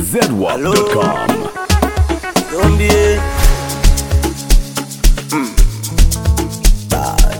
zedwap.com. Zombie. Mm. Bad.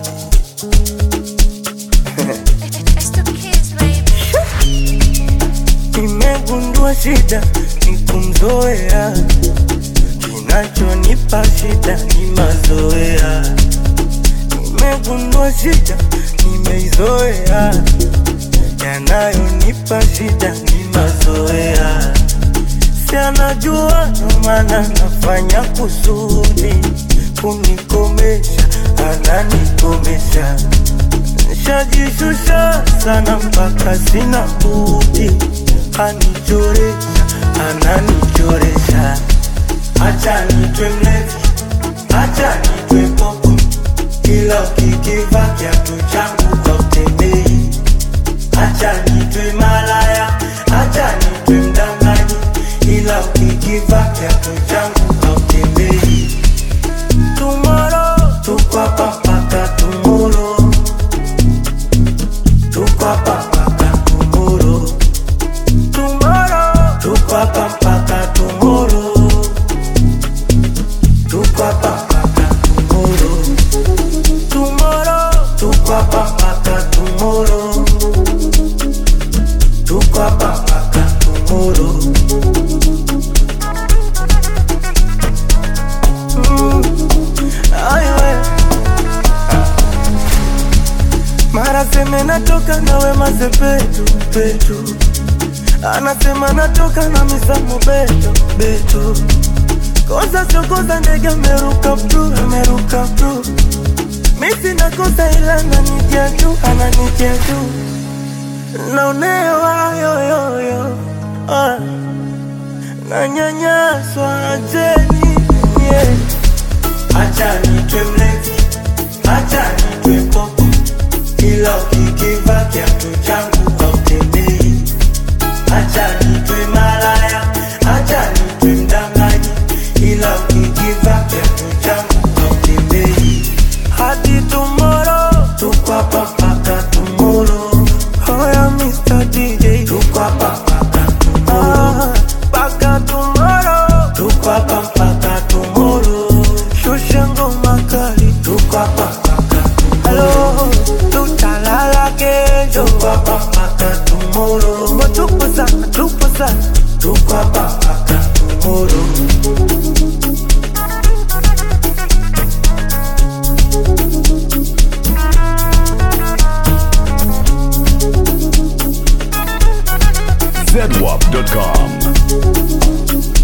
It's the kids, baby. Nimegundua shida ni kumzoea, kinachonipa shida ni mazoea. Nimegundua shida nimeizoea, yanayonipa shida ni mazoea. Si anajua ndo maana nafanya kusudi kunikomesha, ananikomesha Nishajishusha sana mpaka sina budi, anichoresha, ananichoresha. Acha nitwe mlevi, acha nitwe popo, ila ukikiva kiatu changu hautembei. Acha nitwe malaya, acha nitwe mdanganyi, ila ukikiva kiatu changu hautembei. Tomorrow, tuko hapa mpaka tomorrow. Tuko hapa mpaka tomorrow. Tomorrow. Tuko hapa mpaka tomorrow. Tuko hapa mpaka tomorrow. Tomorrow. Tuko hapa mpaka tomorrow. Tuko hapa mpaka tomorrow. Mm. Ay, we. Mara seme natoka na wema sepetu petu, anasema natoka na misamo beto beto. Kosa sio kosa, ndege ameruka bru, ameruka bru. Mi sina kosa ila ananitia juu, ananitia juu. Naonewa yoyoyo, ah. nanyanyaswa ajeni yeah. Acha nitwe mlevi, acha nitwe popo, ila ukikiva kiatu changu hautembei. Acha nitwe malaya, acha nitwe mdanganyi, ila ukikiva kiatu changu hautembei. Hadi tomorrow, tuko hapa mpaka tomorrow. Hoya Mr. DJ, tuko hapa mpaka tomorrow. Mpaka tomorrow, tuko hapa mpaka tomorrow. Shusha ngoma kali, tuko hapa mpaka tomorrow. Tutalala kesho, tuko hapa mpaka tomorrow. Tupo sana, tupo sana, tuko hapa mpaka tomorrow. zedwap.com.